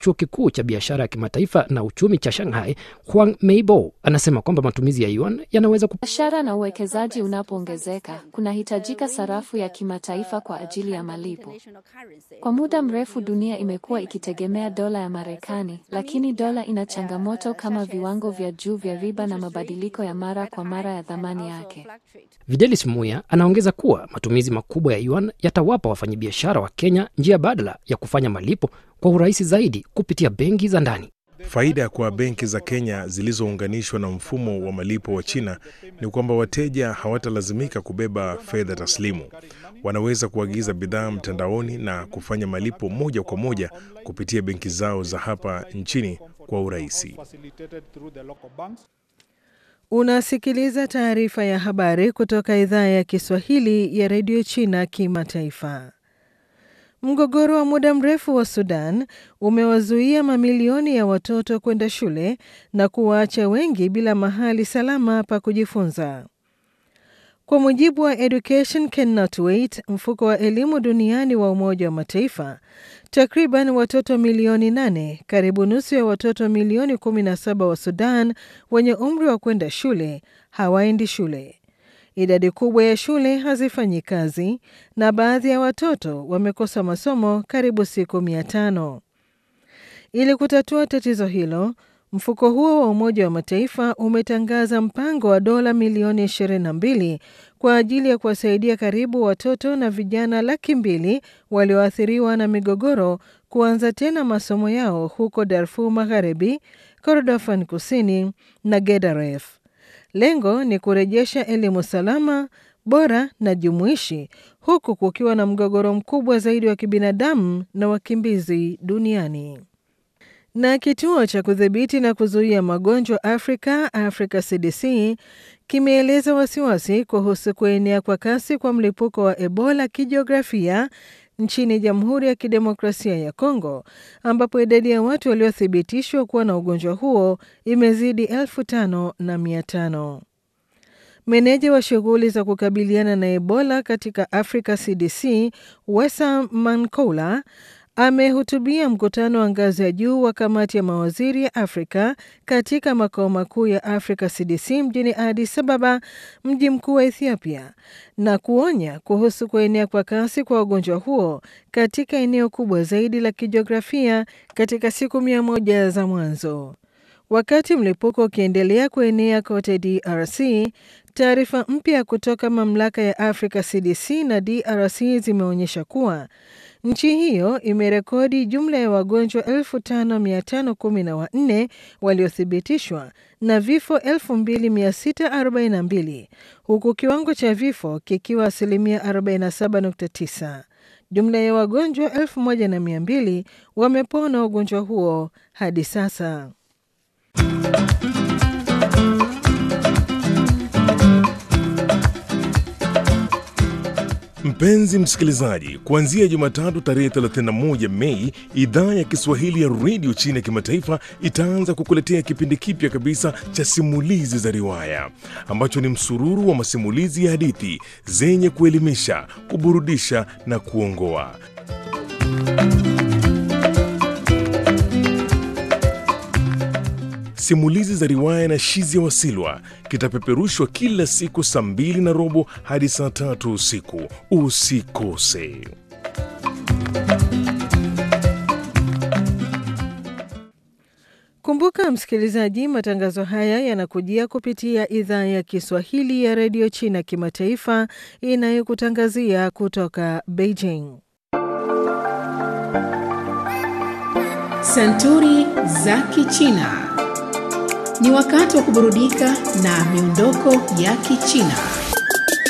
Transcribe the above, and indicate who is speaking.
Speaker 1: chuo kikuu cha biashara ya kimataifa na uchumi cha Shanghai, Huang Meibo, anasema kwamba matumizi ya yuan yanaweza ku...
Speaker 2: Biashara na uwekezaji unapoongezeka, kunahitajika sarafu ya kimataifa kwa ajili ya malipo. Kwa muda mrefu dunia imekuwa ikitegemea dola ya Marekani, lakini dola ina changamoto kama viwango vya juu vya riba na mabadiliko ya mara kwa mara ya thamani yake.
Speaker 1: Videlis Muya anaongeza kuwa matumizi makubwa ya yuan yatawapa wafanyabiashara wa Kenya njia badala ya kufanya malipo kwa urahisi zaidi kupitia benki za ndani.
Speaker 3: Faida kwa benki za Kenya zilizounganishwa na mfumo wa malipo wa China ni kwamba wateja hawatalazimika kubeba fedha taslimu. Wanaweza kuagiza bidhaa mtandaoni na kufanya malipo moja kwa moja kupitia benki zao za hapa nchini kwa urahisi.
Speaker 4: Unasikiliza taarifa ya habari kutoka idhaa ya Kiswahili ya redio China Kimataifa. Mgogoro wa muda mrefu wa Sudan umewazuia mamilioni ya watoto kwenda shule na kuwaacha wengi bila mahali salama pa kujifunza. Kwa mujibu wa Education Cannot Wait, mfuko wa elimu duniani wa Umoja wa Mataifa, takriban watoto milioni nane, karibu nusu ya watoto milioni 17 wa Sudan wenye umri wa kwenda shule hawaendi shule. Idadi kubwa ya shule hazifanyi kazi na baadhi ya watoto wamekosa masomo karibu siku mia tano. Ili kutatua tatizo hilo, mfuko huo wa Umoja wa Mataifa umetangaza mpango wa dola milioni 22 kwa ajili ya kuwasaidia karibu watoto na vijana laki mbili walioathiriwa na migogoro kuanza tena masomo yao huko Darfur Magharibi, Kordofan Kusini na Gedaref. Lengo ni kurejesha elimu salama, bora na jumuishi, huku kukiwa na mgogoro mkubwa zaidi wa kibinadamu na wakimbizi duniani. Na kituo cha kudhibiti na kuzuia magonjwa Afrika, Africa CDC, kimeeleza wasiwasi kuhusu kuenea kwa kasi kwa mlipuko wa Ebola kijiografia nchini Jamhuri ya Kidemokrasia ya Kongo, ambapo idadi ya watu waliothibitishwa kuwa na ugonjwa huo imezidi elfu tano na mia tano. Meneja wa shughuli za kukabiliana na Ebola katika Africa CDC, Wesa Mankoula, amehutubia mkutano wa ngazi ya juu wa kamati ya mawaziri ya Afrika katika makao makuu ya Africa CDC mjini Addis Ababa, mji mkuu wa Ethiopia, na kuonya kuhusu kuenea kwa kasi kwa ugonjwa huo katika eneo kubwa zaidi la kijiografia katika siku mia moja za mwanzo. Wakati mlipuko ukiendelea kuenea kote DRC, taarifa mpya kutoka mamlaka ya Africa CDC na DRC zimeonyesha kuwa nchi hiyo imerekodi jumla ya wagonjwa 5514 waliothibitishwa na vifo 2642 huku kiwango cha vifo kikiwa asilimia 47.9. Jumla ya wagonjwa 1200 wamepona ugonjwa huo hadi sasa.
Speaker 3: Mpenzi msikilizaji, kuanzia Jumatatu tarehe 31 Mei, idhaa ya Kiswahili ya redio China ya kimataifa itaanza kukuletea kipindi kipya kabisa cha simulizi za riwaya ambacho ni msururu wa masimulizi ya hadithi zenye kuelimisha, kuburudisha na kuongoa. Simulizi za riwaya na Shizi ya Wasilwa kitapeperushwa kila siku saa mbili na robo hadi saa tatu usiku. Usikose.
Speaker 4: Kumbuka msikilizaji, matangazo haya yanakujia kupitia idhaa ya Kiswahili ya redio China kimataifa inayokutangazia kutoka Beijing.
Speaker 5: Santuri za Kichina. Ni wakati wa kuburudika na miondoko ya Kichina.